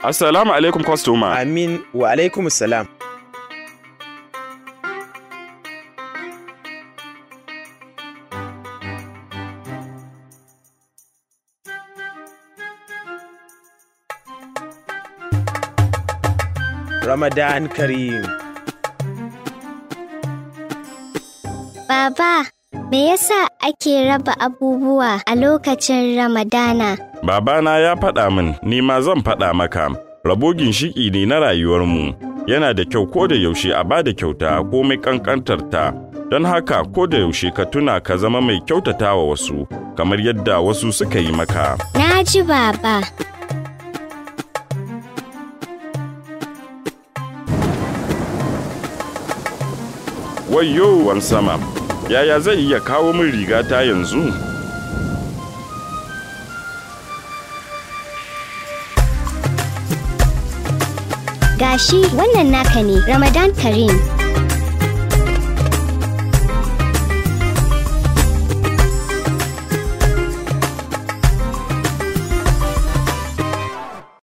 Assalamu alaikum kwastoma. Amin wa alaikum salam. Ramadan Karim. Baba, me yasa ake raba abubuwa a lokacin Ramadana? Babana ya faɗa min, ni ma zan faɗa maka. Rabo ginshiƙi ne na rayuwarmu. Yana da kyau ko da yaushe a ba da kyauta komai ƙanƙantar ta. Don haka ko da yaushe ka tuna ka zama mai kyautata wa wasu, kamar yadda wasu suka yi maka. Na ji baba. Wayyo wan sama, yaya zai iya kawo min rigata yanzu? Gashi wannan naka ne, Ramadan Karim.